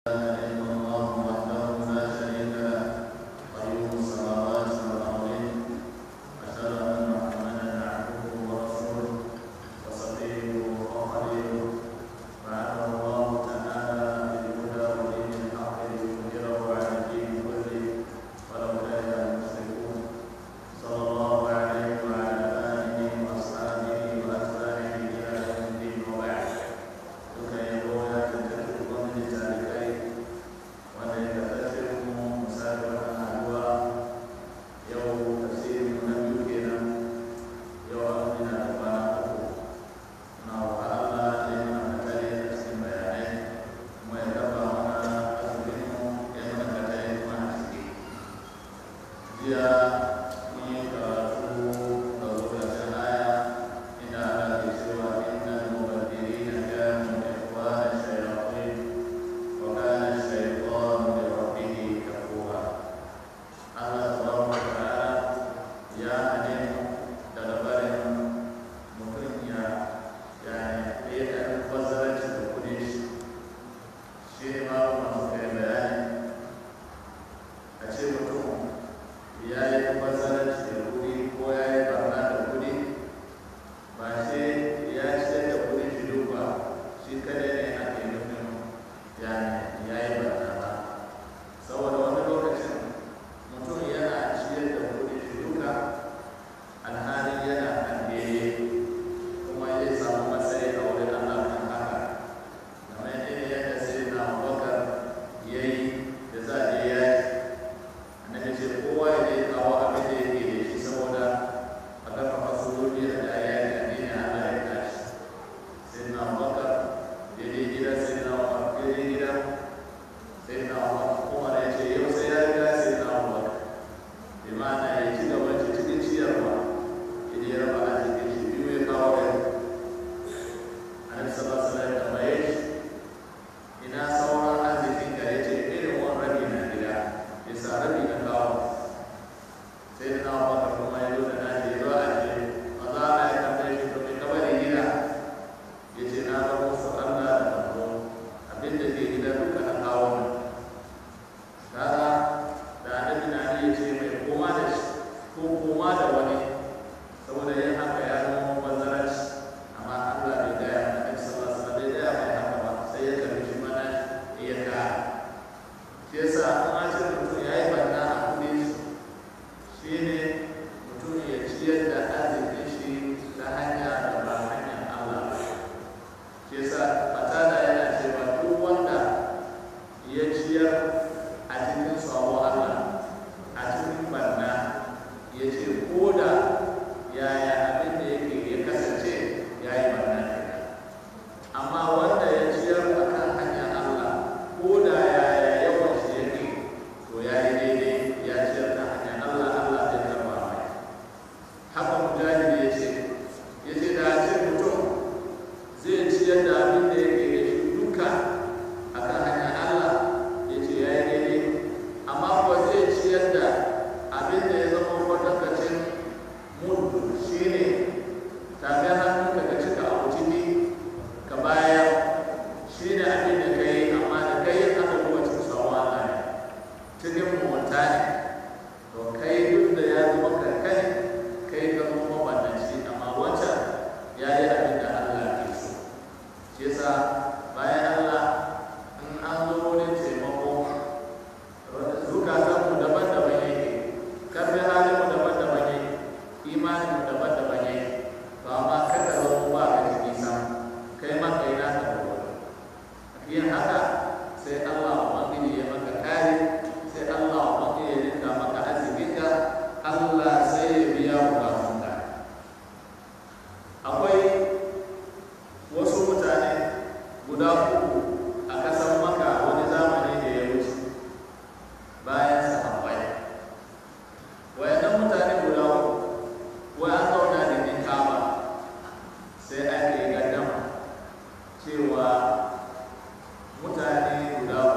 cewa mutane guda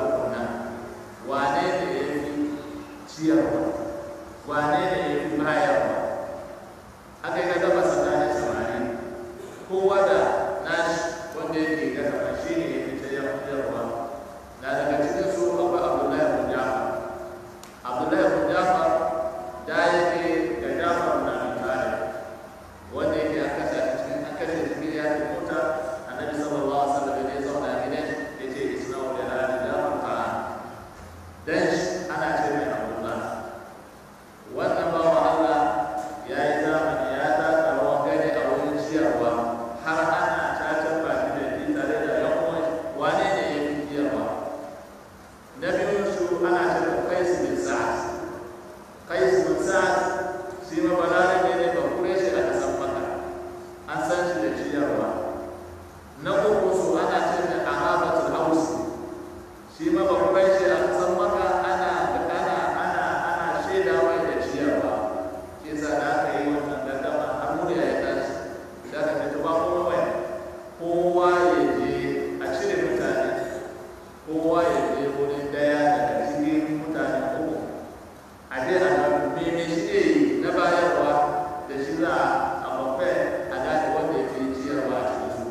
shi ma ba kuma shi a san maka ana ana ana ana shaidawa da ciyarwa shi yasa da aka yi wannan gaddama har murya ya tashi da aka ce ba kuma wai kowa ya je a cire mutane kowa ya je wurin daya daga cikin mutane uku a je a ga meme shi ne na bayarwa da shi za a mafe a gane wanda ya fi ciyarwa a cikin su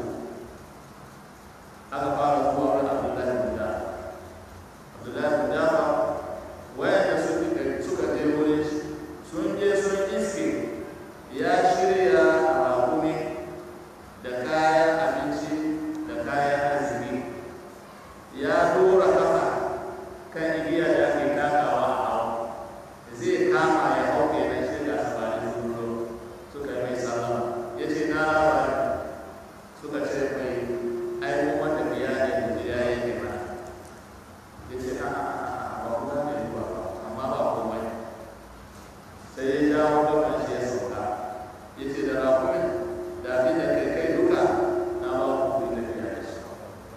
aka fara zuwa wani abdullahi bin jafar abdullahi bin jafar wayanda suka suka je wurin shi sun je sun iske ya shirya rakumi da kayan abinci da kayan azumi ya dora kafa kan igiya da ake takawa a hawa zai kama ya hau kenan shi da sabani sun zo suka yi mai sallama ya ce na rawa suka ce mai ai mu wanda biya ne da ya yi ne mana ya ce a a a ba kuma ne ba amma ba komai sai ya jawo gaban shi ya sauka ya ce da rakumin da abin da kai kai duka na ba ku kuɗi da biya da shi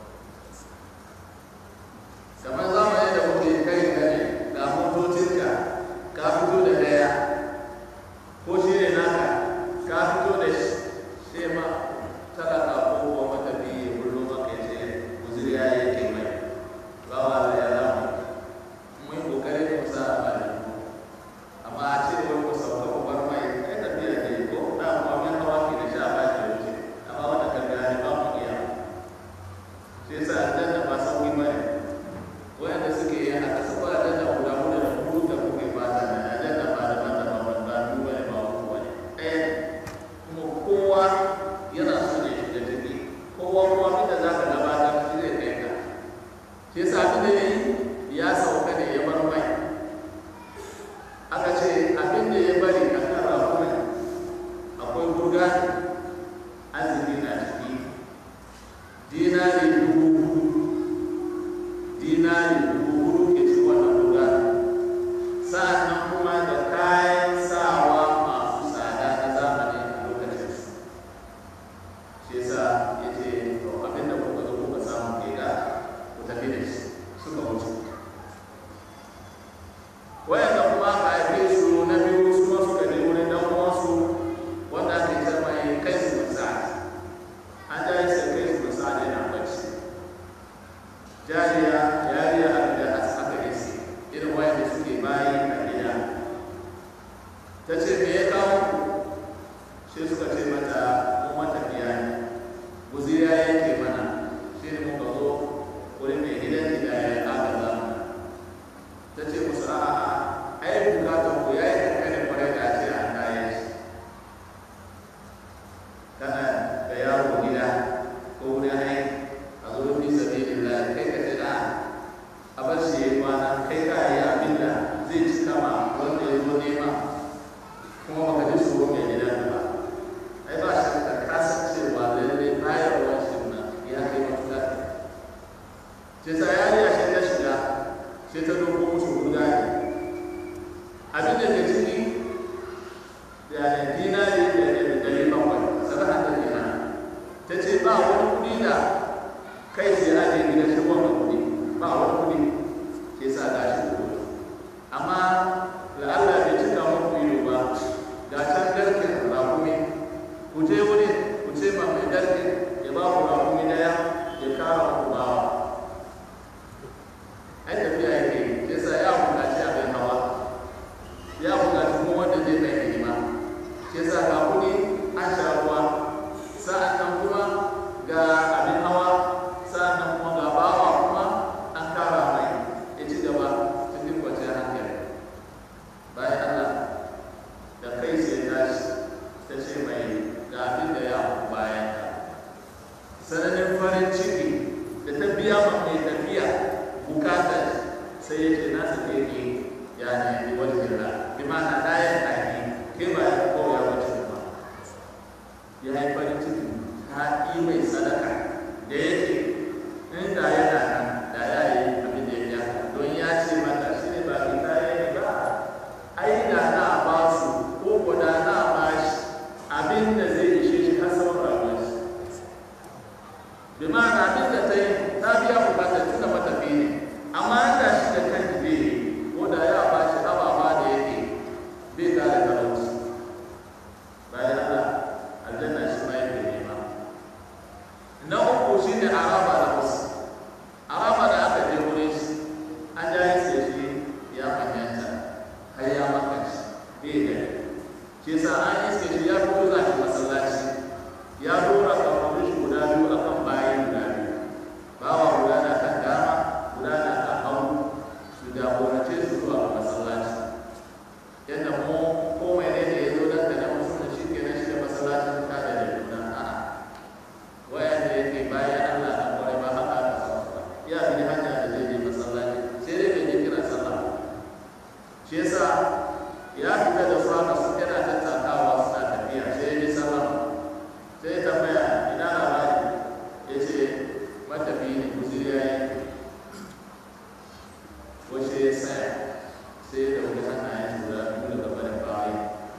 kamar zamani da muke kai gane ga motocinka ka fito da daya ko shi ne naka ka fito da shi sai ma talaka ko kuma matafi ya kullo maka ya ce guzuri ya yi ke mai ba wa da ya zama mun yi kokarin mu sa a bani amma a ce wai ku sauka ku bar mai ai tafiya ke ko da kuma min hawa ke da sha ba ke wuce amma wanda kan gane ba mu iya sai yasa aljanna ba sauki ba ne wayanda suke yi haka su ba aljanna guda guda da kudu da kuke fata na aljanna ba da ba da ba ba ba biyu ba ne ba uku ba ne ɗaya ne kuma kowa yana so ne shiga ciki kowa kuma abin da za ka gabatar shi zai kai ka shi yasa abin da ya yi ya sauka ne ya bar mai aka ce abin da ya bari a kan rafunan akwai burgani azumi na ciki dinari dubu hudu dinari dubu hudu ke ci wannan burgani sa'annan kuma da kayan sawa masu tsada na zamani a lokacin su shi yasa ya ce to abin da kuka zo kuka samu ke da ku tafi da shi suka wuce wayanda kuma aka haife su na biyu su ma suka je wurin dan uwansu wanda ake ce mai kai su musa an ja sai kai su musa ne na bacci jariya yariya a gida aka yi su irin wayanda suke bayi a gida ta ce me ya kawo ku sai suka ce mata mun matafiya ne guziri ya yanke mana shi ne muka zo wurin mai gidan gida ya aka zama ta ce musu a'a ai bukatar ku ya yi kankanin kwarai da ce an kayan shi kana da yaro gida ko wurin aiki a zo fi sabi da kai ka ce da a bar shi ya yi kwana kai ka yi abin da zai ci kama wanda ya zo nema kuma baka ji tsoro mai gida ba ai ba shi ka kasancewa lalle bayarwa shi na ya kai matuƙa ce sa yariya shi ta shiga sai ta doko musu guda ne abin da ke ciki da dinari da dari bakwai sana'a da dina ta ce ba wani kuɗi da kai sai aje gida shi wannan kuɗi ba wani kuɗi ke sa ga shi kuɗi amma la'alla bai cika muku ido ba ga can garken rakumi ku je wuri ku ce ma mai garken ya ba ku rakumi daya ya kara muku bawa ai tafiya yake yi sai sa ya buƙaci abin hawa ya buƙaci kuma wanda zai mai hidima sai sa ga kuɗi an sha ruwa sa'an nan kuma ga abin hawa sa'an nan kuma ga bawa kuma an kara mai ya ci gaba cikin kwanciyar hankali bayan Allah da kai sai tashi ta ce mai ga abin da ya hau bayan ka sananin farin ciki da ta biya ma mai tafiya bukatar sai ya ce na sake ki ya ne wani jira bi ma'ana na ya taki ke ba ya ko ya wace ba ya yi farin ciki ta yi mai sadaka da yake inda yana nan da ya yi abin da ya biya don ya ce mata shi ne ba ki ta yi ba ai da na ba su ko ko da na ba shi abin da zai ishe shi har sauran rayuwar shi bi ma'ana abin da ta yi ta biya bukatar tunda matafi ne wace ya tsaya sai ya dauki hannayen guda biyu daga barin bayan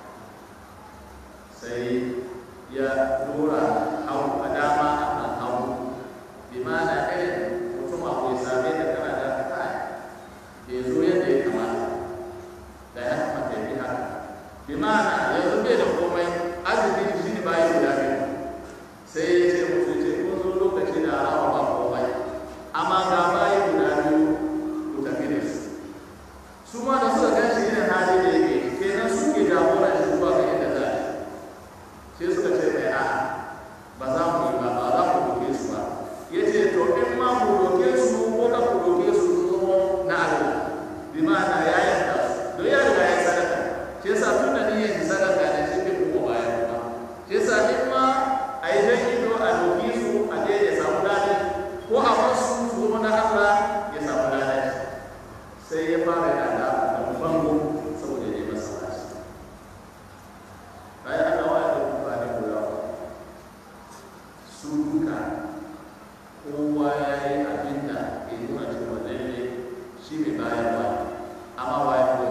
sai ya dora hau a dama a hagu bi ma'ana irin mutum abu ya same da kana da kai bai zo yadda ya kamata da ya kamata ya bi haka bi ma'ana yanzu bai da komai arziki shi ne bayan guda biyu sai ya ce musu ce kun zo lokaci da alama ba komai amma ga bayan guda biyu ku tafi da su su ma da suka gan shi irin hali da yake kenan suke jagoran shi zuwa ga inda za shi sai suka ce mai a ba za mu yi ba ba za mu doke su ba ya ce to in ma mu doke su ko ka ku doke su su zama na Allah bi ma'ana ya yanka su don ya riga ya sadaka shi yasa tun da niyyar shi sadaka ne shi ke kuma bayan kuma shi yasa in ma a yi jan ido a doke su a je ya samu ladan ko a wasu su zama na Allah ya samu ladan sai ya fara yana da bango saboda ya je masallaci bayan aka waya da mutane guda su duka kowa ya yi abin da ke nuna cewa lalle shi mai bayarwa amma bayan ko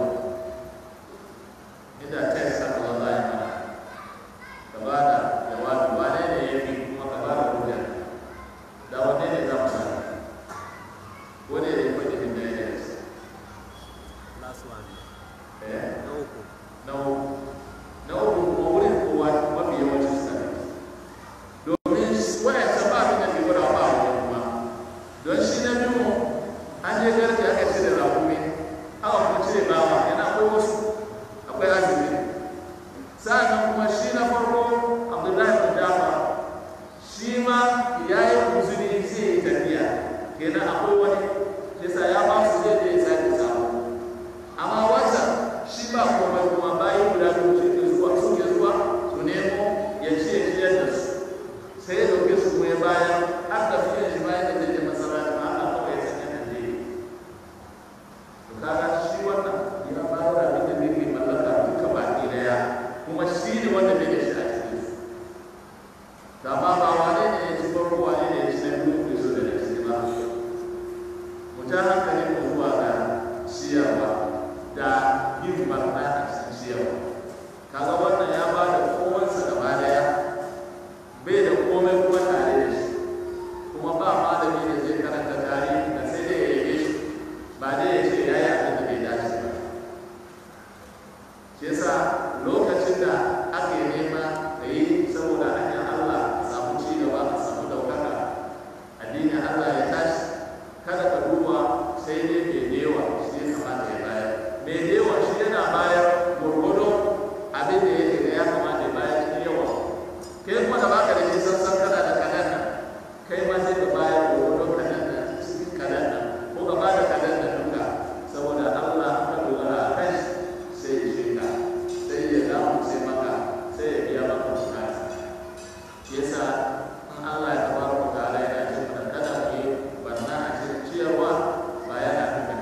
inda ta yi saka wa bayan mana ka ba da jawabi wane ne ya fi kuma ka ba da hujja da wanne ne za mu sa wani ne ya faɗi min da ya yi Last one. eh Na uku. na uku na uku kuma wurin kowa mafi yawancin sa ne domin waya ta ba abin da ke gwada ba wani kuma don shi na biyu an je garke aka cire rakumi aka kuma cire bawa yana akwai wasu akwai azumi sa'annan kuma shi na farko abdullahi bin jafar shi ma ya yi kuzuri zai yi tafiya kenan akwai wani yasa ya ba su zai je ya sake samu amma wata shi ba komai kuma bayan guda biyu suke zuwa suke zuwa su nemo ya ce ya ciyar da su sai ya dauke su kuma ya bayar har da fiye shi bayan da zai je masallaci ma Allah kawai ya sanya da zai to kaga shi wannan ya bayar da abin da yake mallaka duka baki daya kuma shi ne wanda bai da shi a cikin su da ma ba wane ne ya ci farko wane ne ya ci na biyu bai so da na ciki ba mu ja hankali mu zuwa ga ciyarwa da yin barna a cikin ciyarwa kaga wannan ya ba da kowansa gaba daya bai da komai kuma tare da shi kuma ba malami da zai karanta tarihi da sai dai ya yabe shi ba dai ya ce ya yi abin da bai dace ba shi yasa lokacin da ake nema da yi saboda hanyar Allah a samu ci gaba a samu daukaka addinin Allah ya tashi kada ka duba sai dai mai dewa shi ya kamata ya bayar mai dewa shi yana bayar gwargwado abin da yake da ya kamata ya bayar cikin yawa kai kuma da baka da shi sassan kana da kanan nan kai ma sai ka bayar gwargwado kanan nan cikin kanan nan ko ka bada kanan nan duka saboda Allah ka dogara a kai sai ya shirka sai ya damu sai maka sai ya biya maka bukata yasa in Allah ya tabaraka ta'ala yana ce mana kada mu yi barna a cikin ciyarwa ba yana nufin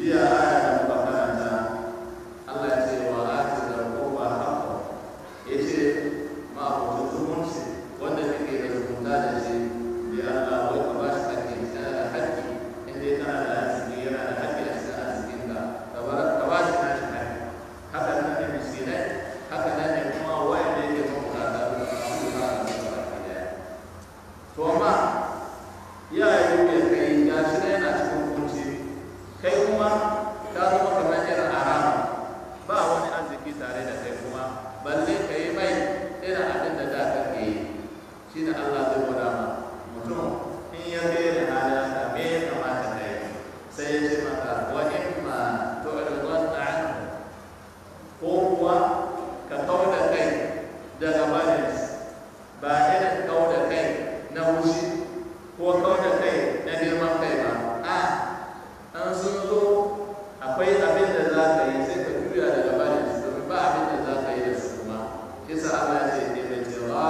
jiya aya da muka karanta Allah ya ce wa ati da kowa haka ya ce ma abokin zumunci wanda kake da zumunta da shi bi Allah wai ka ba shi hakki kana da hakki in dai kana da arziki yana da hakki a cikin arzikinka ka bar ka ba shi nashi hakki haka nan ne miskinai haka nan ne kuma wanda yake mabukata da abu da ba a cikin baki daya to amma ya yi mai kai ya shi na yana cikin kunci kai kuma ka zama kamar irin arama ba wani arziki tare da kai kuma balle ka yi mai irin abin da da ka ke yi shi ne Allah zai gwada ma mutum in ya kai da halin sa me ya kamata ka yi sai ya ce maka wa in ma to da ko kuwa ka kau da kai daga barin ba irin kau da kai na wushi ko kau da kai na girman kai ba a an sun zo akwai abin da za ka yi sai ka juya daga barin su domin ba abin da za ka yi da su kuma kisa Allah ya ce ne mai cewa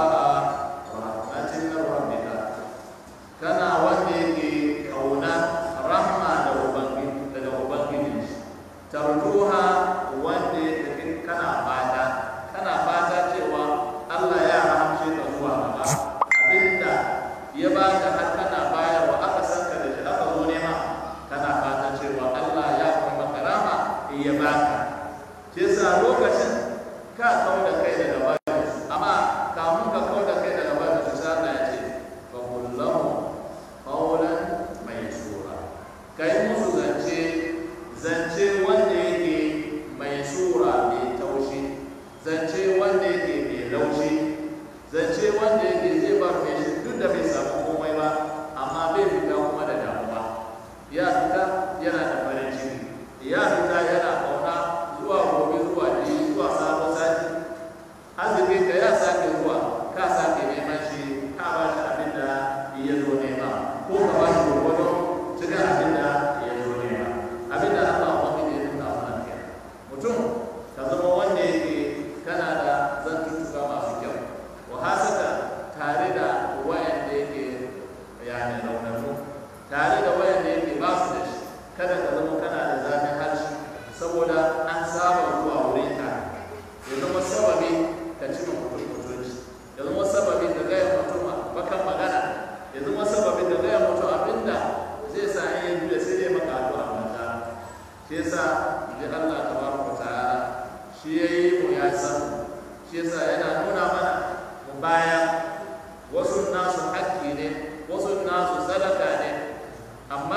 rahmatin na rabbika kana wanda yake kauna rahma da ubangiji daga ubangiji tarjuha wanda yake kana fata kana fata cewa Allah ya rahamce ka zuwa gaba abinda ya baka har kana bayarwa aka san ka da shi aka zo nema kana fata cewa Allah ya kuma maka rama in ya baka shi yasa lokacin ka kawo da kai daga bayan amma kamun ka kawo da kai daga bayan su sai Allah ya ce fa kullahu qawlan maysura kai musu zance zance wanda yake mai sura mai taushi zance wanda yake mai laushi zance wanda yake zai bar mai shi duk da bai samu komai ba amma bai fita kuma da damuwa ya fita yana da farin ciki ya fita yana kauna zuwa gobe zuwa jibi zuwa sabon sati arzikin ka ya sake zuwa ka sake neman shi ka ba shi abin da ya zo nema ko ka ba shi gwargwado cikin abin da ya zo nema abin da Allah wani ne nuna wannan kenan mutum ka zama wanda yake kana da zantuttuka masu kyau wa hasaka tare da wayanda yake yani raunanu tare da wayanda yake ba su da shi kada ka zama kana da zafin harshe saboda an saba zuwa wurin ka ya zama sababi ka ci mutum mutunci ya zama sababi ka gaya mutum bakan magana ya zama sababi ka gaya mutum abinda zai sa in yi juya sai dai maka addu'a mata shi yasa ji Allah tabaraka ta'ala shi yayi mu ya san shi yasa yana nuna mana mu baya wasu nasu haƙƙi ne wasu nasu sadaka ne amma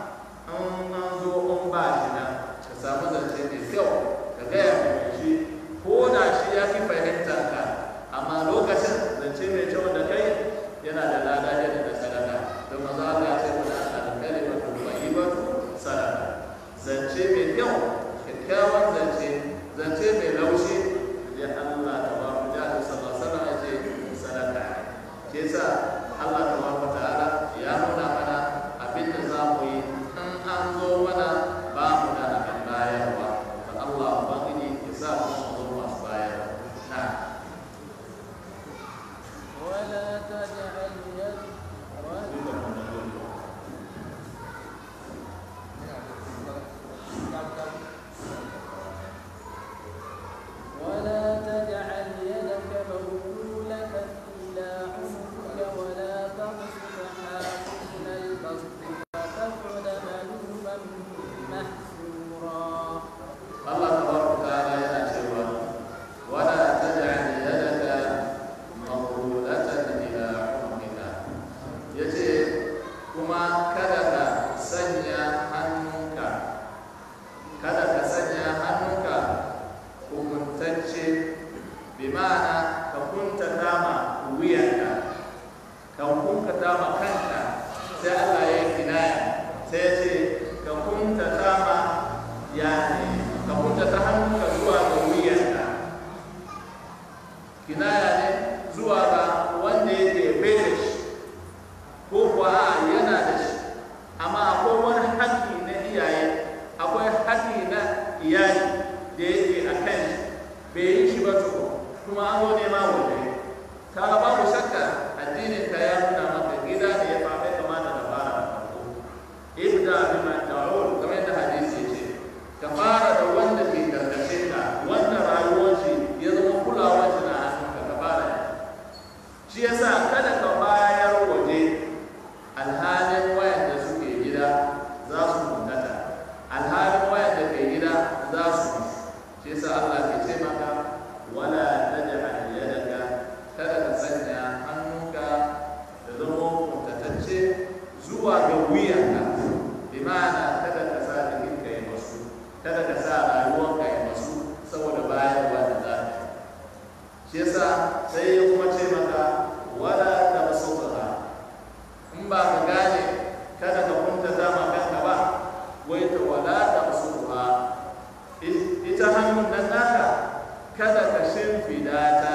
an an zo an ba shi nan ka samu zance mai kyau ka gaya mai shi ko da shi ya fi fahimtar ka amma lokacin zance mai kyau da kai yana da lada yana da sadaka don maza Allah ya ce mana al-kalimatu tayyibatu sadaka zance mai kyau kyakkyawan zance zance mai laushi da Allah ta ba mu da sallallahu alaihi wasallam ya ce sadaka ke sa Allah ta ba ta'ala ya nuna mana abin da za mu yi in an zo mana ba mu da abin bayarwa da Allah ubangiji ya sa mu zo masu bayarwa na ولا تجعل يد kada ka sa rayuwarka ya masu saboda bayarwa da za ka shi yasa sai ya kuma ce maka wala ta masauka in ba ka gane kada ka kuntata ma kanka ba wai ta wala ta masauka ita hannun nan naka kada ka shimfida ta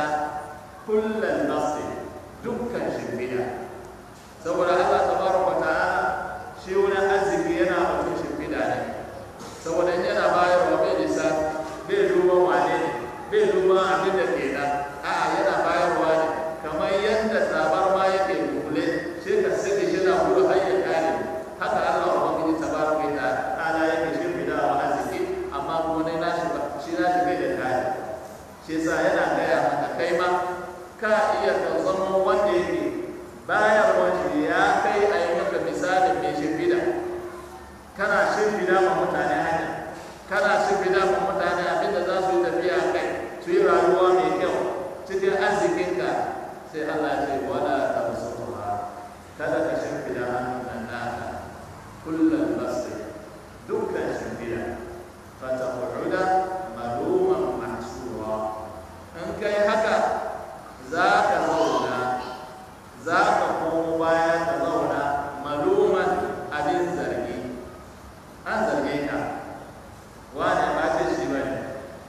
kullum nasi dukkan shimfida saboda Allah tabaraka ta'ala shi wani arziki yana mutum shimfida ne saboda in yana bayarwa bai nisa bai duban wane ne bai duban abin da ke nan a'a yana bayarwa ne kamar yadda tabar ma yake kule sai ka sake shi na gudu har ya kare haka Allah ubangiji tabaraka ta'ala yake shimfida wa arziki amma kuma ne nashi ba shi nashi bai da kare shi yasa yana gaya maka kai ma ka iya ka zama wanda yake bayarwa shi ya kai a yi maka misalin mai shimfida kana shimfida ma mutane hanya kana shimfida ma mutane abinda za su yi tafiya kai su yi rayuwa mai kyau cikin arzikinka sai Allah ya ce wala ta musuwa kada ka shimfida hannun nan naka kullum basri dukkan shimfida fata huda maluman mahsura in kai haka za ka zauna za ka komo baya ka zauna maluman abin zargi an zarge ka wane ba ce shi ba ne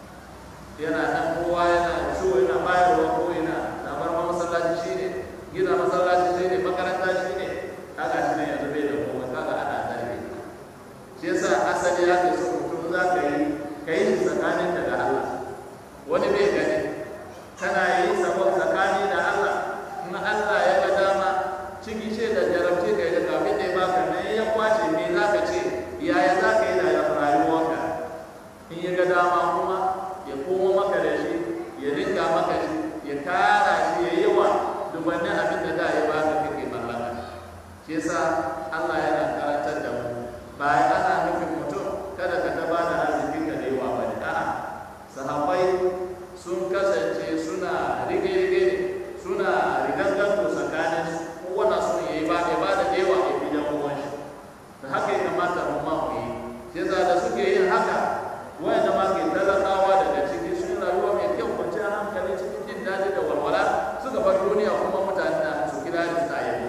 yana nan kowa yana so yana bayarwa ko yana damar ma masallaci shi ne gina masallaci shi ne makaranta shi ne kaga shi ne yanzu bai da komai kaga ana zarge shi yasa asali ya ke so mutum za ka yi ka yi shi tsakaninka da Allah wani bai gani kana yi sabon tsakani da Allah in Allah ya ga dama ciki ce da jarabce ka da kafin da ya baka ne ya kwace me za ka ce yaya za ka yi da rayuwarka in ya ga dama kuma ya komo maka da shi ya rinka maka shi ya kara shi ya yi wa dubannin abin da da ya baka kake mallaka shi yasa Allah yana karantar da mu ba ana nufin mutum kada ka taba da arzikin ka da yawa ba ne a'a sahabbai sun kasance suna rige-rige ne suna riganganto tsakanin kowane sun yi ba ya ba da yawa ya fi jan uwan shi da haka ya kamata mu ma mu yi shi yasa da suke yin haka wanda ma ke talakawa daga ciki sun rayuwa mai kyau kwanciyar hankali cikin jin daɗi da walwala suka bar duniya kuma mutane na su kira da ta yi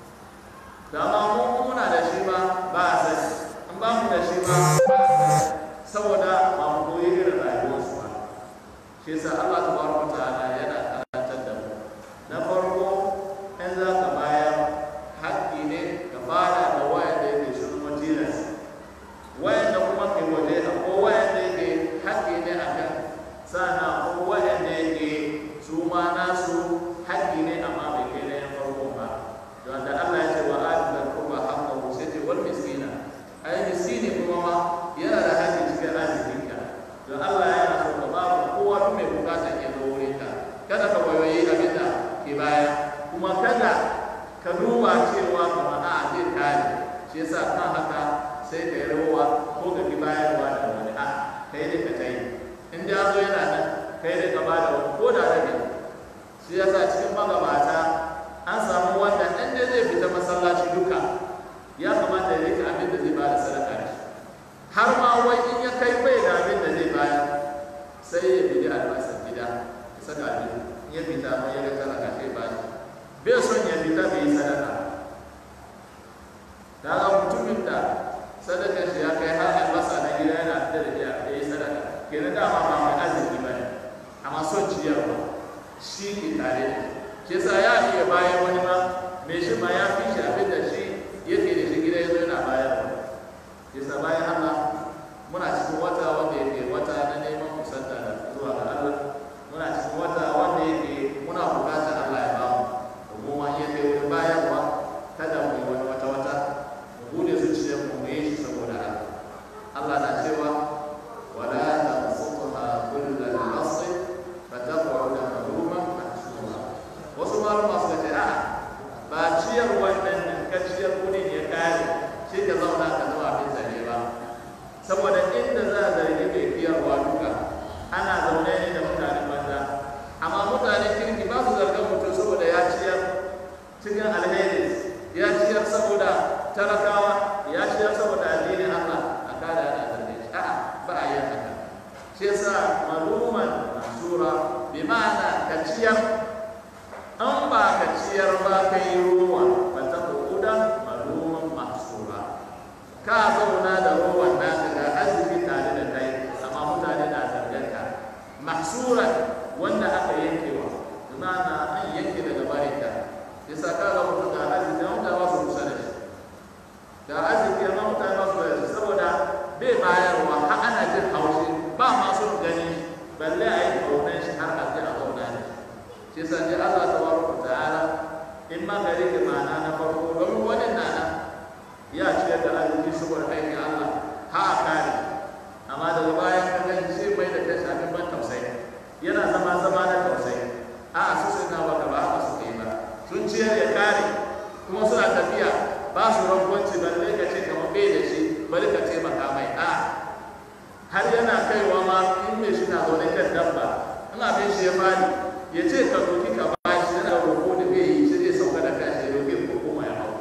da ma mu muna da shi ma ba a sani in ba mu da shi ma ba a sani saboda ba mu koyi irin rayuwarsu ba shi yasa Allah tabaraka ta'ala yana karantar da mu na farko in za ka bayar haƙƙi ne ka fara da wayan da yake shi kuma tilas wayan da kuma ke waje da ko wayan da yake haƙƙi ne a kan sana ko wayan da yake su ma nasu haƙƙi ne amma bai kai na yan farko ba don da Allah ya ce wa adal kuma haqqahu sai ce wal miskina ai miskini kuma ma yana da haƙƙi cikin arzikinka don Allah yana so ka ba kowa duk mai bukatar ya zo wurinka kada ka wayoyi abin da ke baya kuma kada ka duba cewa kamar a zai kare shi yasa kan haka sai ka yi rawa ko ka ki bayarwa da wani a kai ne ka tayi in da zo yana nan kai ne ka bada wani ko da rabi shi yasa cikin magabata an samu wanda ɗan da zai fita masallaci duka ya kamata ya rika abin da zai bada sadaka da shi har ma wai in ya kai bai da abin da zai bayar sai ya bi albasar gida ya saka abin in ya fita ma ya ga sadaka sai ba shi bai son ya fita bai yi sadaka kaga mutumin da sadakar shi ya kai har albasa na gida yana fita da ya yi sadaka kenan dama ba mai arziki ba ne amma son ciyarwa shi ke tare da shi yasa ya iya bayan wani ma mai shi ma ya fi shi abin da shi yake da shi gida ya zo yana bayarwa yasa bayan Allah muna cikin wata wanda yake wata na neman kusanta da zuwa ga Allah muna cikin wata wanda yake muna bukatar Allah ya bamu domin wani yake wani bayarwa kada mu yi wani wata wata mu bude zuciyar mu mu yi shi saboda Allah Allah na cewa wala tabsutha kullal basri fataq'uda maluman mahsura wasu malama suka ce a'a ba ciyar wannan nan ka ciyar kudin ya kare shi ka zauna ka zama abin zare ba saboda inda za a zargi mai kiyarwa duka ana zaune ne da mutanen banza amma mutanen kirki ba su zargar mutum saboda ya ciyar cikin alheri ya ciyar saboda talakawa ya ciyar saboda addinin Allah a kada ana zarge shi a'a ba a ciyar an ba ka ciyar ba ka yi ruwa ba ta kuɗa maluman mahsura ka zauna da ruwan naka ga arziki tare da kai amma mutane na zarganka mahsura wanda aka yankewa na an yanke daga barinka yasa ka ga mutum ga arziki amma mutane ba su kusa da shi ga arziki amma mutane ba su kusa da shi saboda bai bayarwa har ana jin haushi ba masu gani balle a yi kaunan shi har a ji a zauna ne shi yasa ne Allah tabaraka ta'ala in ma gari ke ma'ana na farko domin wani nana ya ciyar da arziki saboda aikin Allah ha a kare amma daga bayan ka gani sai mai da kai shafin ban tausayi yana zama zama na tausayi a su sai na baka ba haka suka yi ba sun ciyar ya kare kuma suna tafiya ba su rangwanci balle ka ce kamar bai da shi bari ka taimaka mai a har yana kaiwa ma in mai shi na zaune kan dabba in abin shi ya fadi ya ce ka doki ka ba shi yana roƙo da bai yi shi zai sauka da kashi ya roƙi ko kuma ya hau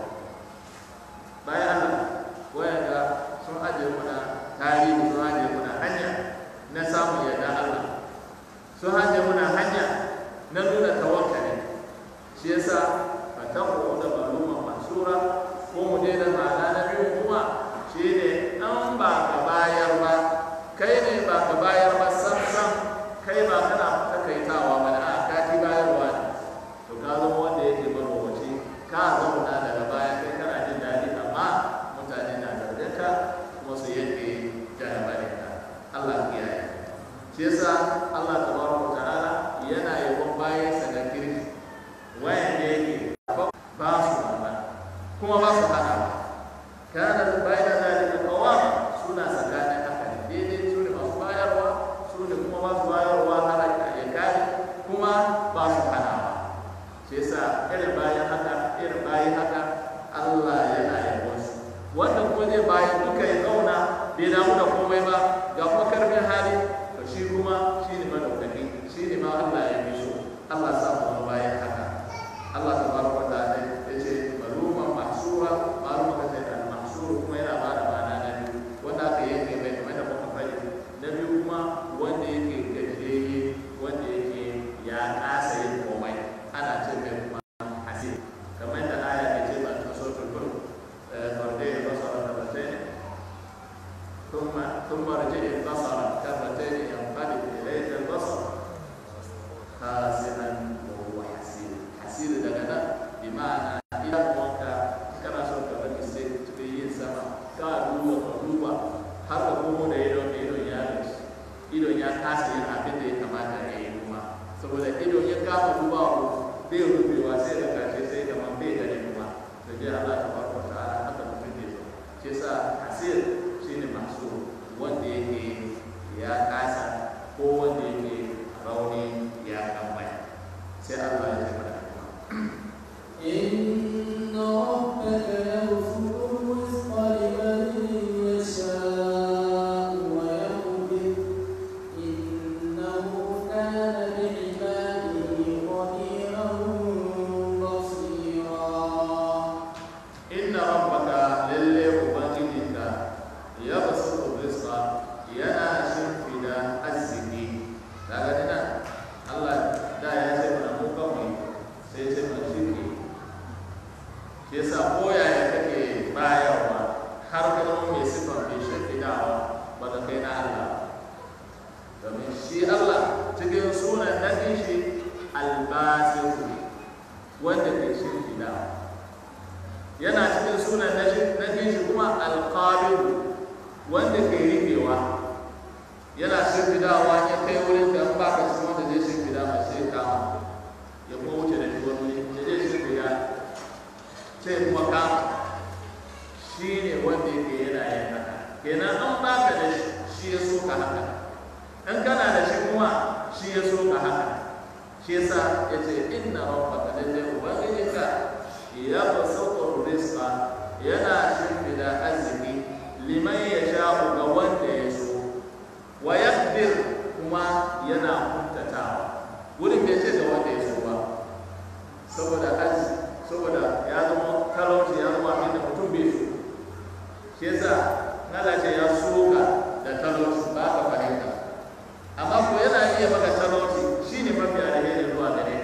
bayan Allah wayan da sun ajiye muna tarihi sun ajiye muna hanya na samun yarda Allah sun ajiye muna hanya na nuna tawakkali shi yasa fatahu da maluma mansura ko mu je da ma'ana na biyu kuma shi ne an ba ka bayar ba kai ne ba ka bayar ba sam sam kai ba kana takaitawa ba da ka ki bayarwa ne to ka zama wanda yake marowaci ka zauna daga baya kai kana jin daɗi amma mutane na zargin ka kuma su yanke jarabarin ka Allah ya yi shi yasa Allah tabaraka ta'ala yana yabon bayan sa da kirki wayanda yake ba su ba kuma ba su hana ba kana bayan zalika qawama suna tsakanin haka ne daidai su ne masu bayarwa su ne kuma masu bayarwa har ya kare kuma ba su hana ba shi yasa irin bayan haka irin bayan haka Allah yana yabon su wanda kuma zai bayan duka ya zauna bai damu da komai ba ga kuma karfin hali to shi kuma shi ne madaukaki shi ne ma Allah ya bi so Allah sa mu bayan haka Allah tabaraka wa ta'ala ya ce maluman mahsura maluma ka ce al mahsur kuma yana ba da ma'ana na biyu wanda aka yanke mai kamar da muka faɗi na biyu kuma wanda yake gajiyayye wanda yake ya kasa yin komai ana ce mai kuma hasir kamar da aya ke ce ba ta sautul mulk farde ya basara da batain ثم ثم رجع البصر كرتين ينقلب اليك البصر خاسئا وهو حسير حسير daga nan bi ma'ana idan wanka kana son ka bari sai cikin yin sama ka duba ka duba har ka komo da idon da idon ya gaci idon ya kasa yin abin da ya kamata ya yi kuma saboda idon ya kama duba ko bai rufewa sai da kashe sai da man bai gani kuma da dai Allah ta barka ta ala haka mutum ne so shi sa hasir shine masu wanda yake ya kasa ko wanda yake rauni ya kambaya sai Allah ya tabbata إن ربك يبسط الرزق لمن يشاء ويقدر إنه كان بعباده خبيرا بصيرا inna rabbaka lalle ubangijinka ya basu rizqa yana shimfida arziki daga nan Allah da ya ce mana mu kawai sai ce mana shirki shi yasa koyaya kake bayarwa har ka zama mai sifar mai shimfidawa ba ka kai na Allah domin shi Allah cikin sunan nan shi albasiru wanda ke shimfidawa yana cikin sunan na shi kuma alƙabiru wanda ke rikewa yana shimfidawa ya kai wurin da ba ka cikin wanda zai shimfida mai sai kama ya kuma wuce da shi wani wuri ya zai shimfida sai kuma kama shi ne wanda yake yana yin haka kenan an baka da shi shi ya so ka haka in kana da shi kuma shi ya so ka haka shi yasa ya ce inna rabbaka lallai ubangijinka ya basautar rizqa yana shimfida arziki liman ya sha'u ga wanda ya so wa yaqdir kuma yana kuntatawa wurin bai ce ga wanda ya so ba saboda arziki saboda ya zama talauci ya zama abin da mutum bai so shi yasa Allah ce ya so ka da talauci ba ka fahimta amma ko yana iya maka talauci shine mafi alheri zuwa gare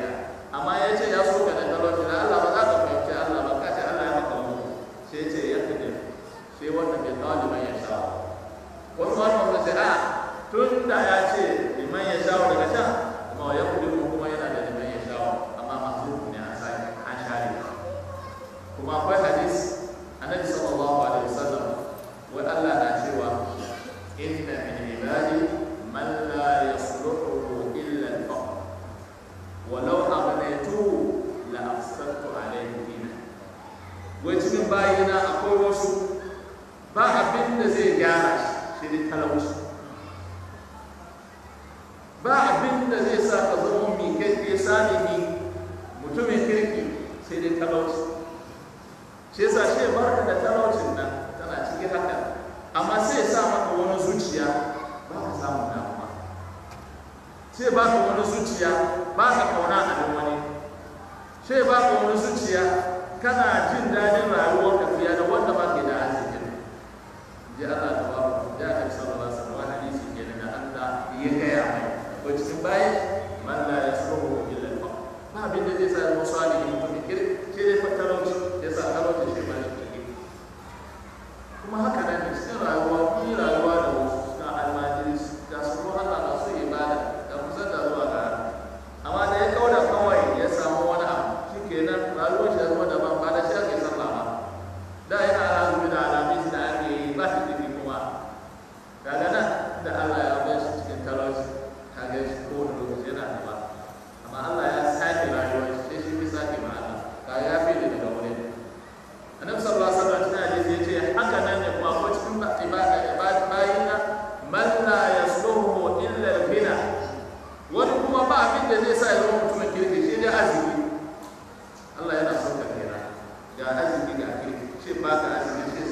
talauci shi yasa shi barka da talaucin nan tana cikin haka amma sai ya sa maka wani zuciya ba ka samu damuwa sai ba ka wani zuciya ba ka kauna a wani sai ba ka wani zuciya kana jin daɗin rayuwar ka fiye da wanda ba ke da arzikin ji Allah ta ba ku ya ta sallallahu alaihi wasallam hadisi kenan da Allah ya gaya mai ko cikin bayi man la yasruhu illa al ba abin da zai sa mu salihin mutum kir ke dai fa talauci ya sa talauci shi ba shi kuma haka nan ne cikin rayuwa kun yi rayuwa da wasu ga almajiri ga su ko Allah ga su ibada da kusa da zuwa ga amma da ya kauda kawai ya samu wani abu shi kenan rayuwar shi ya zama daban ba da shi ake sallah ba da yana azumi da alamis da ake yi ba shi jiki kuma daga nan da Allah ya bar shi cikin talauci kaga shi ko wani lokaci yana da ba amma Allah ya sake rayuwar shi sai shi fi sake ma Allah ka ya fi da daga wurin annabi sallallahu alaihi wasallam cikin hadisi yace haka nan ne kuma ko cikin ibada ibada bayina man la yasluhu illa al-ghina wani kuma ba abin da zai sa ya zama mutumin kirki shi dai azumi Allah yana son ka kira ga azumi ga kirki shi ba ka azumi shi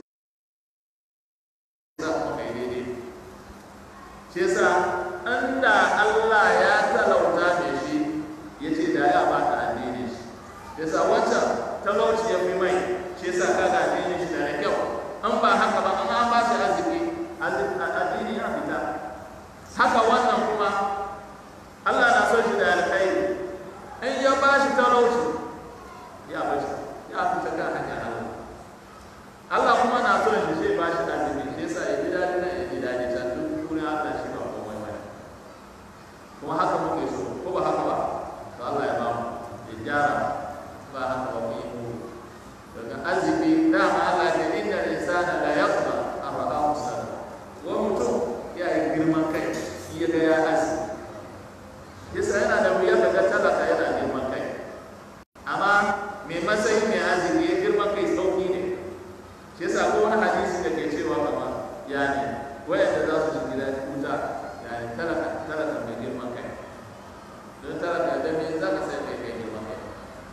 sa kuma kai daidai shi yasa inda Allah ya talauta mai shi yace da ya ba ka addini shi yasa wancan talauci ya fi mai shi yasa kaga addini shi da kyau an ba haka ba an an ba shi arziki addini ya fita haka wannan kuma Allah na son shi da alkhairi in ya ba shi talauci ya ba shi ya fita kan hanyar Allah Allah kuma na son shi zai ba shi arziki shi yasa ya ji daɗi nan ya ji daɗi can duk wurin Allah shi ba komai ba kuma haka muke so ko ba haka ba to Allah ya ba mu ya gyara ba haka ba mu yi mu daga arziki dama Allah ya inna insana la yaqba arra'ahu sana wa mutum ya yi girman kai ya ga ya azumi yasa yana da wuya ka ga talaka yana girman kai amma mai matsayi mai azumi ya girman kai sauki ne shi yasa ko wani hadisi da ke cewa kama ya ne wayanda za su shiga wuta ya ne talaka talaka mai girman kai don talaka da me za ka sai kai kai girman kai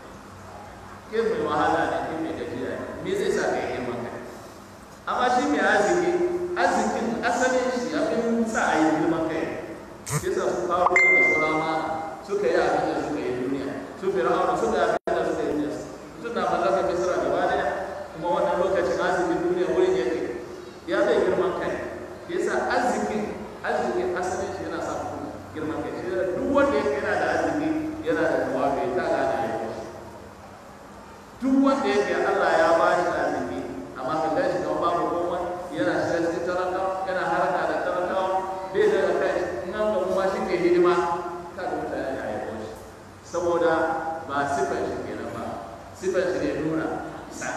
ke mai wahala ne ke mai gajiya ne me zai sa kai girman kai amma shi mai azumi arzikin asalin shi abin sa a yi girman kai shi yasa su kawo da surama suka yi abin da suka yi duniya su fir'auna suka yi abin da suka yi duniya suna mallaka misra gaba daya kuma wannan lokacin arzikin duniya wurin yake ya bai girman kai shi yasa arzikin arzikin asalin shi yana sa girman kai shi duk wanda yake yana da arziki yana da tawafi ta gane ya yi duk wanda yake Allah ya ba shi arziki amma ka ga shi kamar babu komai yana shiga cikin talakawa yana haraka da talakawa bai da kai in an ga kuma shi ke hidima ka ga mutane da ayyukan shi saboda ba sifan shi kenan ba sifan shi ne nuna isa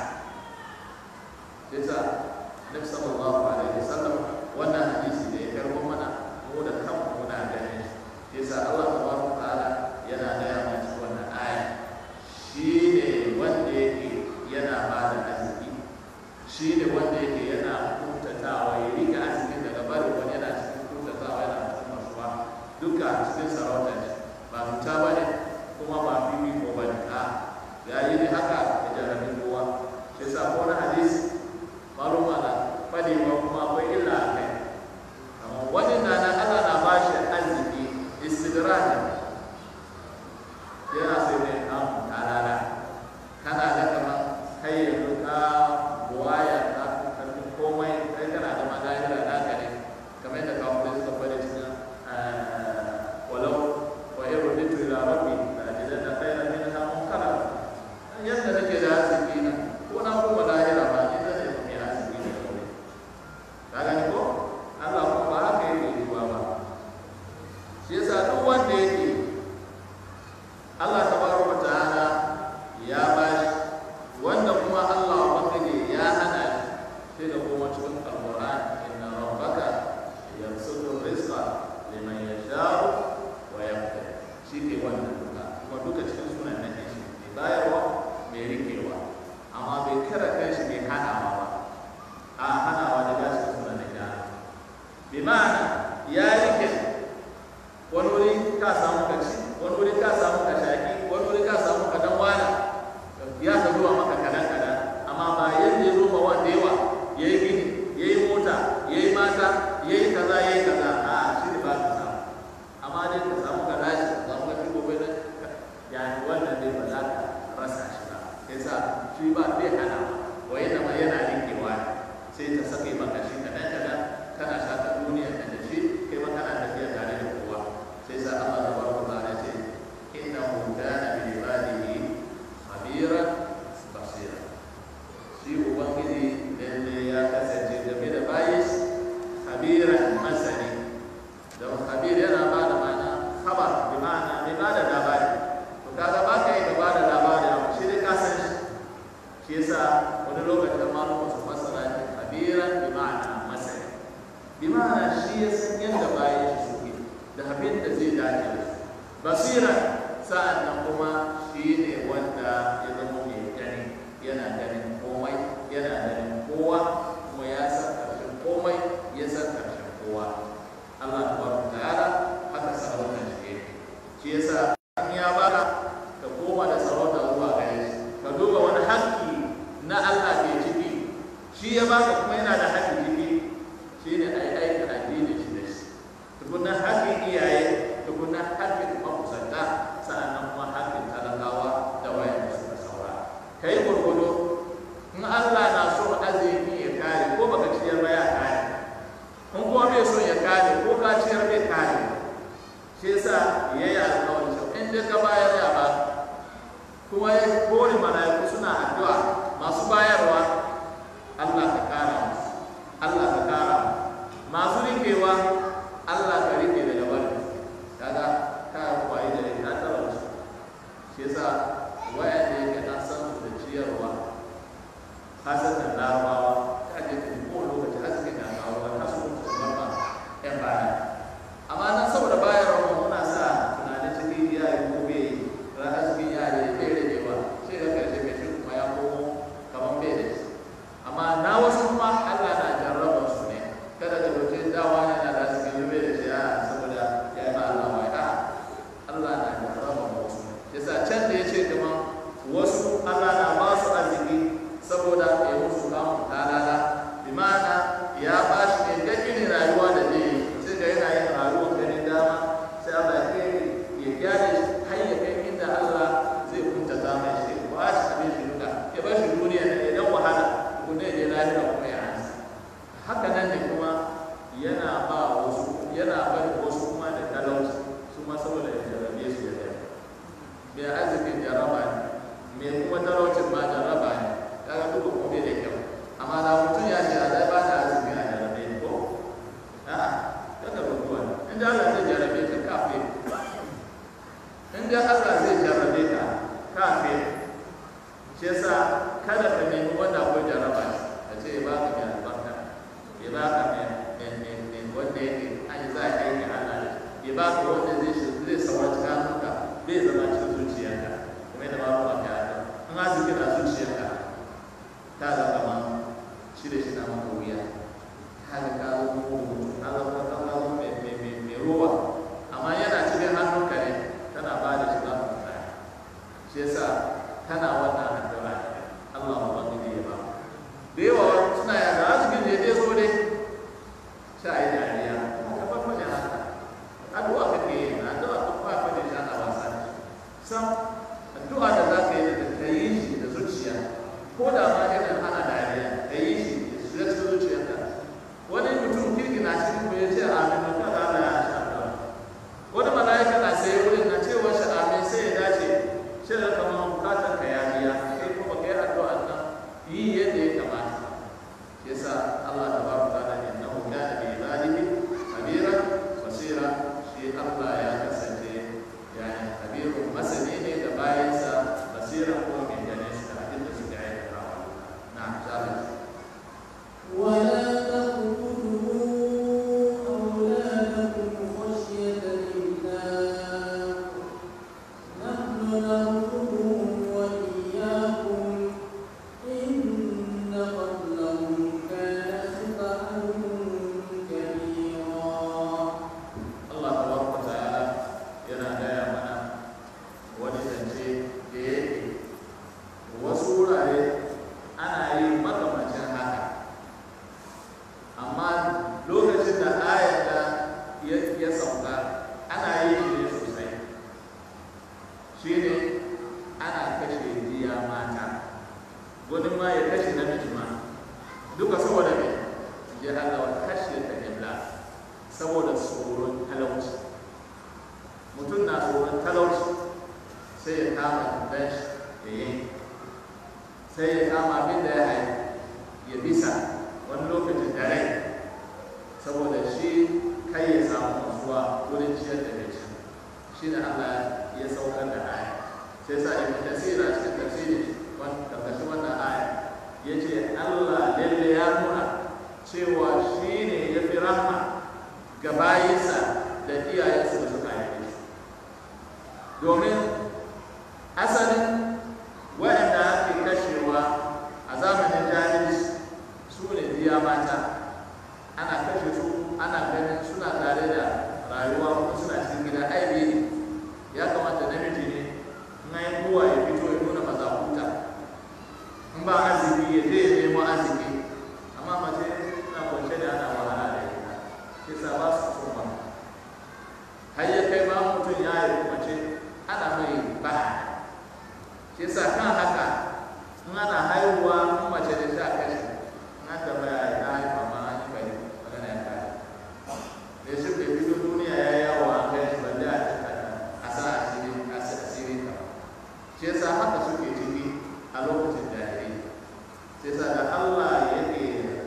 yasa Nabi sallallahu alaihi wasallam wannan hadisi da ya karbo mana mu da kanmu muna ganin shi yasa Allah tabaraka ta'ala yana gaya mana cikin wannan aya shi ne wanda yake yana ba da arziki shi ne wanda yake yana kuntatawa ya rika arzikin daga barin wani yana cikin kuntatawa yana cikin masuwa duka cikin sarauta ne ba fita ba ne kuma ba fifi ko ba ne a ya yi ne haka ya jarabi kowa shi sa ko na hadisi maluma na fadewa kuma akwai illa a kai amma wani na na Allah na ba shi arziki istidraji yana sai ne kamun talala kana da kamar kai yanzu ka buwaya ka karfin komai kai kana da magana da naka ne kamar yadda kawo da suka fara cikin walau wa iru bitu ila rabbi la ajidanna khayran minha munkara yadda nake da arziki na ko na kuma lahira ba ni da ne mai arziki ne kawai ka gani ko Allah kuma ba haka yake yiwuwa ba shi yasa duk wanda yake Allah tabaraka wa ta'ala ya bashi wanda kuma Allah ubangiji ya hana shi sai da kuma cikin alquran inna rabbaka yabsutu rizqa liman yasha'u wa yaqdir shi ke wannan duka kuma duka cikin sunan nan ne shi mai bayarwa mai rikewa amma bai kira kai shi mai hanawa ba a hanawa da ba shi sunan nan ya bi ma'ana ya rike wani wuri ka samu ka ci wani wuri ka samu ka shaki wani wuri ka samu ka dan wani ya zama khabiran masani don khabir yana ba da ma'ana khabar bi ma'ana mai ba da labari to kaga ba ka yi ka ba da labari abu shi dai ka san shi shi yasa wani lokacin malama su fassara shi khabiran bi ma'ana masani bi ma'ana shi ya san yadda bayan shi suke da abin da zai dace da su basiran sa'an nan kuma shi ne wanda ya zama mai gani yana ganin komai yana ganin kowa kuma ya san ƙarshen komai ya san ƙarshen kowa Allah ta barka ta'ala haka sarautar shi yake shi yasa in ya baka ka koma da sarauta zuwa gare shi ka duba wani haƙƙi na Allah ke ciki shi ya baka kuma yana da haƙƙi ciki shi ne ai aika addini shi da shi tukunan haƙƙin iyaye tukunan haƙƙin makusanta sa'annan kuma haƙƙin talakawa da wayan da suka saura kai gurgudu in Allah na so azumi ya kare ko baka ciyar ba ya kare in kuma bai so ya kare ko ka ciyar bai kare shi yasa yayi alƙawari cewa in dai ka bayar ya ba kuma ya kore mala'iku suna addu'a masu bayarwa Allah ka kara musu Allah ka kara masu rikewa Allah ka rike daga bari kaga ka kwaye da ka tsara su shi yasa wayanda yake na san su da ciyarwa hasatan larabawa ta je ta ko lokaci haske na kawo har su mutu su barba yan baya amma nan saboda bayarwa mu muna sa tunanin cikin iyaye gobe ran hasken iyaye bai ragewa sai da karshe mai shi kuma ya komo kamar bai da shi amma na wasu kuma Allah na jarraba su ne kada ka dauke dawa yana da hasken yobe da shi a saboda ya yi ma Allah wai a Allah na jarraba wasu yasa can da ya ce kamar wasu Allah na ba su arziki saboda ya musu kamun talala bi ma'ana ya ba shi ne ga irin rayuwa da zai yi sai ga yana yin rayuwar ganin dama sai Allah ya kai ya gyara shi har ya kai inda Allah zai kunta zama shi ba shi abin shi duka ya bar shi duniya ne idan wahala kuma ya je lahira kuma ya ansa haka nan ne kuma yana ba wasu yana bari wasu kuma da talauci su ma saboda ya jarrabe su ya gani mai arzikin jarraba ne mai kuma talaucin ma jarraba ne kaga duka kuma bai da kyau amma da mutum ya ce zai ba da azumi a jarabe ne ko a kada ba kuwa in da Allah zai jarabe ka kafe in da Allah zai jarabe ka kafe shi yasa kada ka nemi wanda akwai jaraba ka ce ya baka mai albarka ya baka mai wanda yake an yi za a yi Allah da ya baka wanda zai shi zai sawa cikin hannunka bai zama cikin zuciyarka kuma yadda ba mu ka yi in arziki na zuciyarka ta ga kama shi da shi na maka wuya ta ga ka zo mugu ta zo ka ka zo mai mai mai mai ruwa amma yana cikin hannunka ne kana ba da shi ba ka tsaya shi yasa kana wannan addu'a Allah ubangiji ya ba da yawa suna ya da azumin da ya zo dai sha yi dariya ka ba fa haka addu'a kake yi addu'a ko ba fa da shi ana wasa sam addu'a da za ka yi da ka yi shi da zuciya ko da ma irin ana dariya ka yi shi da shiga cikin zuciyarka wani mutum kirki na cikin ku ya ce amin ba ka da Allah ya sha addu'a wani mala'ika na sai wurin na cewa shi amin sai ya dace shi da kamar bukatar ka ya biya kai kuma kai addu'a nan yi yadda ya kamata yasa Allah tabaraka ta'ala innahu kana bi ibadihi khabira basira shi Allah ya kasance yani khabirun masani ne da bayansa basira ko mai ganin su da abin da suka aikata na'am sallallahu ولا تقتلوا أولادكم خشية إملاق نحن نرزقهم وإياكم إن قتلهم كان خطأ كبيرا Allah tabaraka ta'ala yana gaya mana wani zance da yake wasu wurare ana yi makamacin haka amma lokacin da ayar da ya ya sauka ana yi shi ne sosai shi ne ana kashe jiya mata wani ma ya kashe namiji ma duka saboda me ya Allah wa kashe ta ibla saboda tsoron talauci mutum na tsoron talauci sai ya kama dan shi ya yi sai ya kama abin da ya haifu ya bisa wani lokacin da rai saboda shi kai ya samu nutsuwa wurin ciyar da mai ci shi ne Allah ya saukar da aya sai sa ibn kasir a cikin tafsiri karkashin wannan aya ya ce Allah lalle ya nuna cewa shi ne ya fi rahma ga bayinsa da iyayensu da suka haife su domin asalin waɗanda ake kashewa a zamanin jahilci su ne biya mata ana kashe su ana ganin suna tare da rayuwa kuma suna cikin gida aibi ne ya kamata namiji ne in yi kowa ya fito ya nuna mazakuta in ba arziki ya je ya nemo arziki amma mace na kwance da ana wahala da ita shi sa ba su so ma har ya kai ba mutum ya yi mace ana mai ba shi sa kan haka in ana haihuwa in mace da sha kashe na tambaya ya haifa ma an yi bai magana ya kare da shi bai fito duniya ya yi yawo an kai shi balle a a sa asiri a sa asiri ka shi yasa haka suke ciki a lokacin jahili shi yasa da Allah yake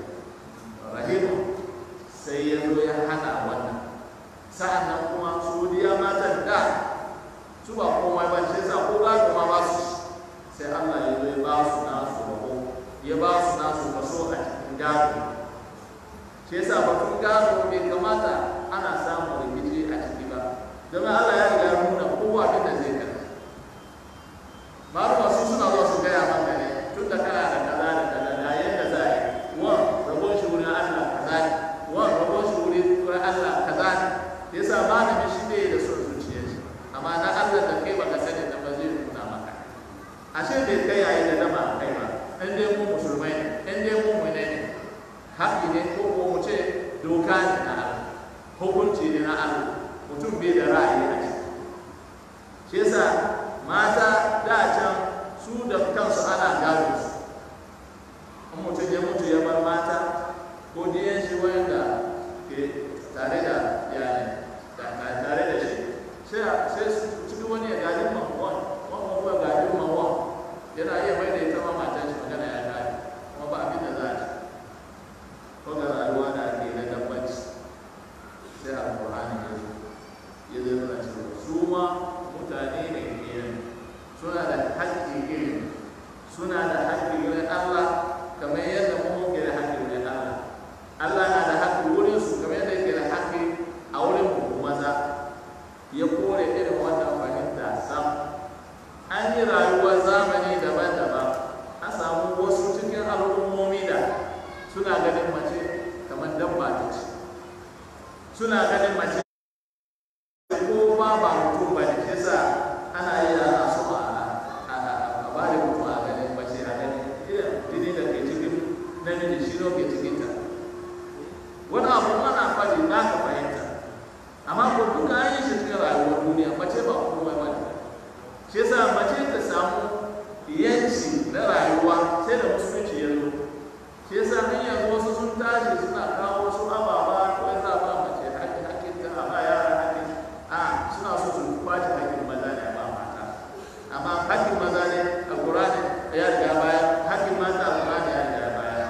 rahimu sai ya zo ya hana wannan sa'an nan kuma su diya matan da su ba komai ba shi yasa ko ba kuma ba su sai Allah ya zo ya ba su nasu rabo ya ba su nasu kaso a cikin gado shi yasa batun gado bai kamata ana samun rikici a ciki ba domin Allah ya riga ya nuna kowa abin da zai kai malama su suna zuwa su gaya maka ne tun da kana da kaza da kaza da yadda za a yi wan rabon shi wurin Allah kaza ne wan rabon shi wurin Allah kaza ne yasa malamin shi ne da son zuciyar shi amma na Allah da kai baka sani da ba zai nuna maka ashe bai kai yayi da dama kai ba in dai mu musulmai ne in dai mu mu ne haƙi ne ko ko mu ce doka ne na Allah hukunci ne na Allah mutum bai da ra'ayi a ciki shi yasa mata da can su da kansu ana gado su in mutum ya mutu ya bar mata ko diyan shi wanda ke tare da iyali tare da shi sai su cikin wani ya gaji mamuwan wani kuma gaji mamuwan yana iya mai da ita ma matan shi magana ya kare kuma ba abin da za a ci ko ga rayuwa da ake na dabbaci sai alƙur'ani ya zo ya zo yana cewa su ma mutane ne irin suna da haƙƙi irin suna da haƙƙi irin Allah kamar yadda mu muke da haƙƙi irin Allah Allah na da haƙƙi wurin su kamar yadda yake da haƙƙi a wurin mu maza ya kore irin wannan fahimta sam an yi rayuwar zamani daban-daban an samu wasu cikin al'ummomi da suna ganin mace kamar dabba ta ce suna ganin mace ko ba ba mutum ba ne shi sa ana yi ana so a a ba da mutum a ganin mace a ganin irin jini da ke cikin namiji shi ne ke cikin ta wani abu ana faɗi na ka fahimta amma ko duka an yi shi cikin rayuwar duniya mace ba komai ba ne shi yasa mace ta samu yanci na rayuwa sai da musulunci ya zo shi yasa an yanzu wasu sun tashi suna kawo wasu ababa ko ya sa ba mace haƙƙi haƙƙin ta a ba yara haƙƙin a suna so su kwace haƙƙin maza ne ba mata amma haƙƙin maza ne a ƙurani ya riga baya haƙƙin mata a ƙurani ya riga baya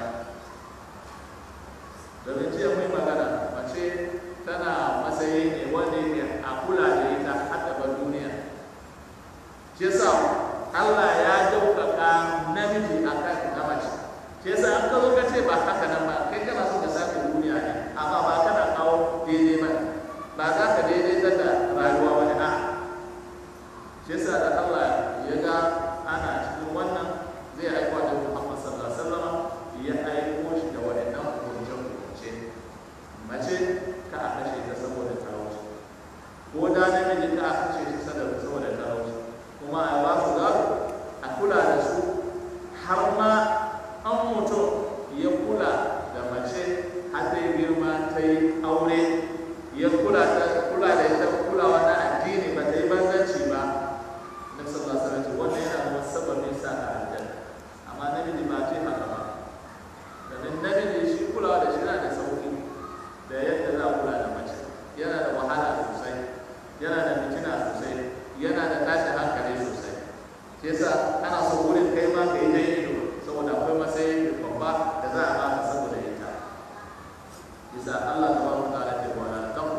domin jiya mai magana mace tana matsayi ne wanda yake a kula da ita har gaban duniya shi yasa Allah ya ɗaukaka namiji a kan na mace shi yasa an ka zo ka ce ba haka nan ba kai kana so ka sake duniya ne amma ba kana kawo daidai ba ba za ka daidai da rayuwa wani a shi yasa da Allah ya ga ana cikin wannan zai aiko da Muhammad sallallahu alaihi wasallam ya aiko shi da waɗannan hukunce-hukunce mace ka a kashe ta saboda talauci ko da namiji ka a kashe shi saboda talauci kuma a ba su gado a kula da su har ma an mutum ya kula da mace har ta yi girma ta yi aure ya kula da kula da ita kulawa na addini ba ta yi banzanci ba na sallallahu alaihi wasallam wannan yana da sababin sa ka aljanna amma namiji ba ce haka ba domin namiji shi kulawa da shi yana da sauki da yadda za a kula da mace yana da wahala sosai yana da fitina sosai yana da tashin hankali sosai shi yasa ana so wurin kai ma ka yi ta ido saboda akwai matsayi babba da za a baka saboda ita isa Allah ta baraka ta ce wa la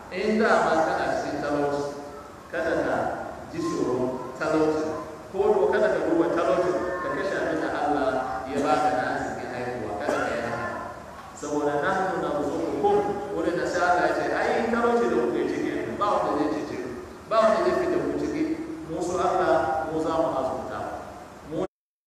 in da ma kana cikin talauci kada ka ji tsoro talauci ko ko kada ka duba talauci ka kashe abin da Allah ya baka na arzikin haihuwa kada ka yi haka saboda na nuna musu hukum wurin da sai Allah ya ce ai talauci da kuke ciki ba wanda zai ce ciki ba wanda zai fita ku ciki mu su Allah mu za mu azurta mu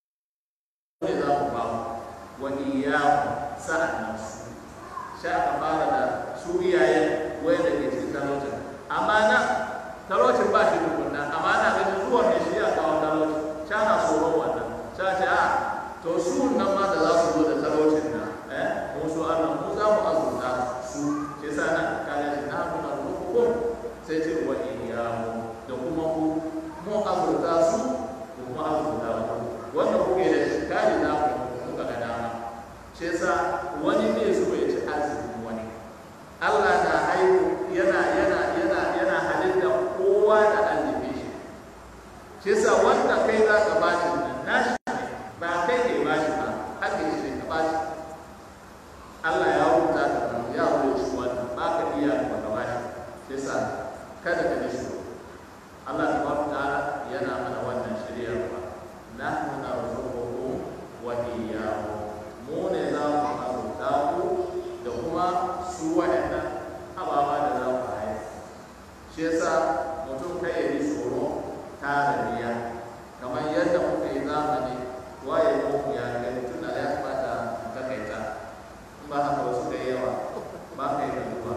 ne za mu ba mu wa iyyahu sa'an nan su sha aka fara da su iyayen wai da ke cikin talaucin amma nan talaucin ba shi tukunna amma na ganin zuwa mai shi ya kawo talauci sha na tsoron wannan sha ce a to su nan ma da za su zo da talaucin nan eh mu su Allah mu za mu azurta su shi sa nan kare shi na muna hukum sai ce wa iyyahu da kuma ku mu azurta su ku kuma azurta ku wanda kuke da shi kare na ku kuka ga dama shi yasa wani ne so ya ci arzikin wani Allah na haihu yana yana yana yana halitta kowa da arziki shi shi yasa wanda kai za ka ba shi nan nashi ne ba kai ne ba shi ba haka shi ne ka ba shi Allah ya rubuta ka nan ya rubuta shi wannan ba ka iya ba ka ba shi shi yasa kada ka ji shi Allah tabaraka ta'ala yana mana wannan shiryarwa nahnu narzuqukum wa iyyahum mu ne za mu azurta ku da kuma su waɗannan ababa da za ku haihu shi yasa mutum kai ya yi tsoro tara biya kamar yadda muka yi zamani waye mu ya kai tun da ya kamata mu takaita in ba haka wasu da yawa ba ka yi da duba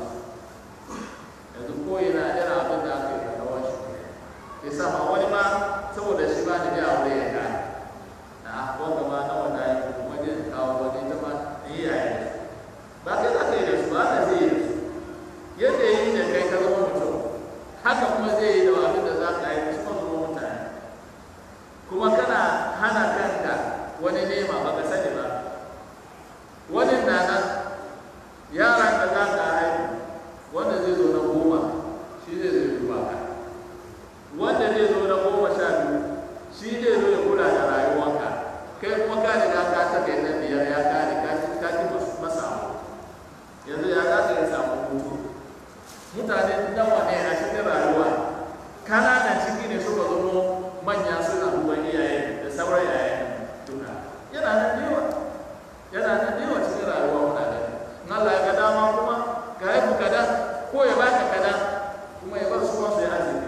yanzu ko yana yana abin da aka yi da rawar shi yasa ma wani ma saboda shi ba da ya aure ya gane na wanda ma na wanda ya kuma jin kawo wani ta ma iyaye ba kai za ka yi da su ba zai yi da su yadda ya yi da kai ka zama mutum haka kuma zai yi da abin da za ka yi su kuma zama mutane kuma kana hana kanka wani nema ba ka sani ba wani na nan yaran da za ka haihu wanda zai zo na goma shi zai zai duba ka wanda zai zo na goma sha biyu shi zai zo ya kula da rayuwanka kai kuma ka riga ka ta kai na biyar ya kare ka ka ki masa abu yanzu ya za ka yi samu hutu mutane nawa ne a cikin rayuwa kananan ciki ne suka zama manya suna duba iyaye da sauran iyaye duka yana nan da yawa yana nan da yawa cikin rayuwa muna da in Allah ya ga dama kuma ka haifu kadan ko ya baka kadan kuma ya bar su kuma su yi arziki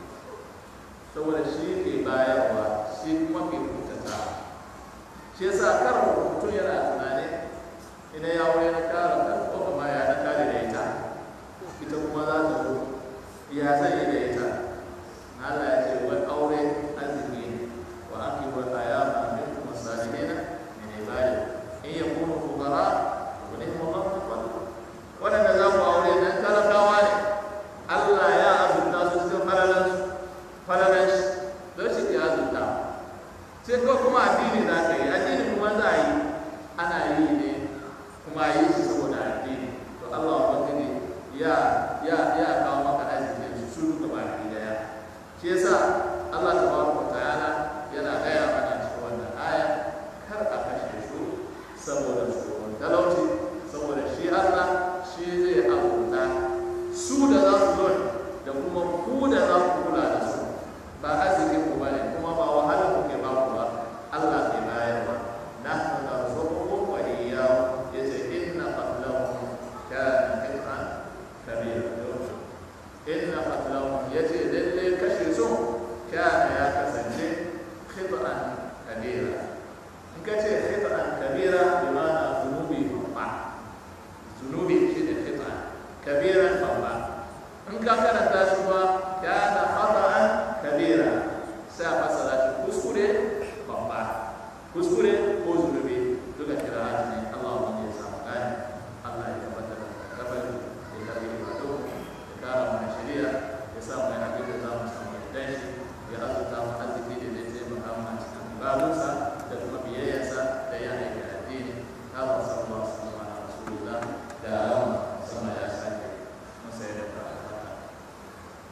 saboda shi ke bayarwa shi kuma ke kuntata shi yasa kar mutum yana tunani idan ya wuri na kara ta ko kuma ya na kare da ita ita kuma za ta zo ya zai yi da ita na Allah ya ce wai aure arziki ne wa aki wa ayama min kuma salihina min ibadi in yakunu fuqara wa ni'ma Allahu fadlu wadanda za ku aure nan talakawa ne Allah ya azurta su cikin falalan falalan shi don shi ke azurta sai ko kuma addini za ka yi addini kuma za a yi ana yi ne kuma a yi shi saboda addini to Allah ubangiji ya ya ya kawo maka arzikin su su duka baki daya shi yasa Allah tabaraka wa ta'ala yana gaya mana cikin wannan aya kar a kashe su saboda tsoron talauci saboda shi Allah shi zai azurta su da za su zo da kuma ku da za ku kula da su ba arzikin ku bane kuma ba wahalar ku ke ba ku ba Allah ke bayarwa nahnu narzuqukum wa iyyahum yace inna qatlahum kana qit'an kabira inna qatlahum yace lalle kashe su kana ya kasance qit'an kabira in ka ce qit'an kabira bi ma'ana zunubi babba zunubi shine qit'an kabiran babba in ka karanta shi kuma kana khata'an kabira sai a fasara shi kuskure babba kuskure ko zunubi duka kira ne Allah wani ya samu gani Allah ya tabbatar da gabari ya karbi ibadu ya kara mana shari'a ya sa mu yana da za mu samu yardan shi ya azurta mu arziki da zai taimaka mu a cikin ibadunsa da kuma biyayyarsa da ya aiki addini Allah sallallahu alaihi wa sallam ala rasulillah da sama ya sake masa ya da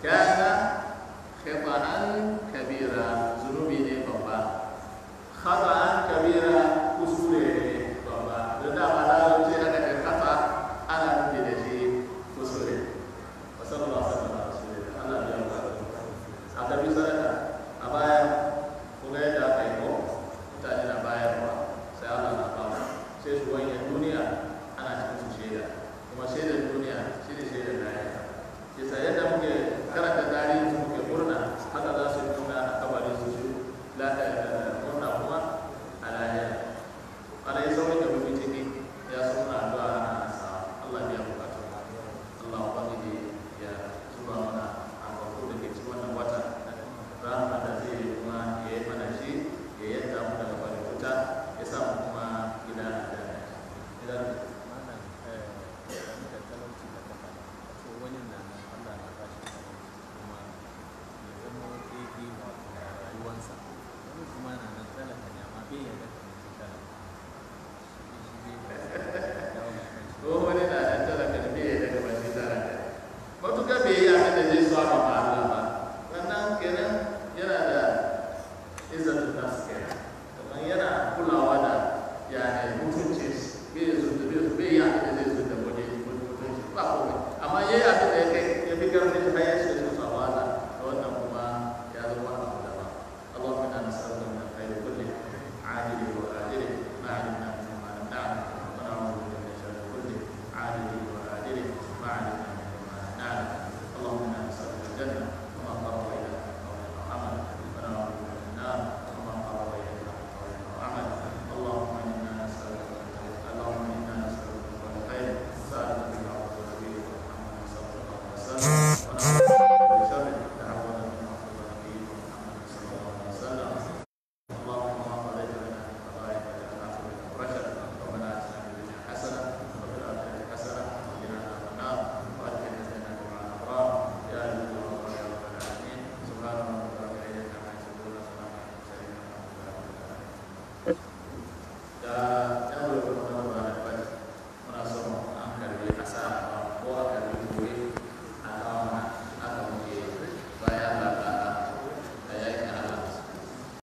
kana khata'an kabira zunubi ne babba khata'an kabira kuskure ne babba da dama larabci aka ce khata ana nufi da shi kuskure wa sallallahu alaihi wa sallam Allah ya ba a tabi sadaka a baya kuma yadda aka yi ko mutane na bayarwa sai Allah na ba sai su wanye duniya ana cikin su shaida kuma shaidar duniya shi ne shaidar lahira shi sa yadda muke karanta tarihi su muke murna haka za su nuna a kabarin su su murna kuma a lahira ana yi saurin da muke ciki ya suna addu'a ana nasa Allah ya bukatu Allah ubangiji ya zuba mana albarku da ke cikin wannan wata rahama da zai yi kuma ya yi mana shi ya yadda mu daga bari wuta ya sa mu kuma gida da idan malam eh game da talauci da kafa ce wani na nan Allah na ba shi talauci kuma ya zama daidai wato da rayuwansa wani kuma na nan talaka ne amma bai yarda ka mutu talaka shi shi bai dawo mai kanshi ko wani na da talaka da bai daga bashi talaka matuƙa bai yi abin da zai so a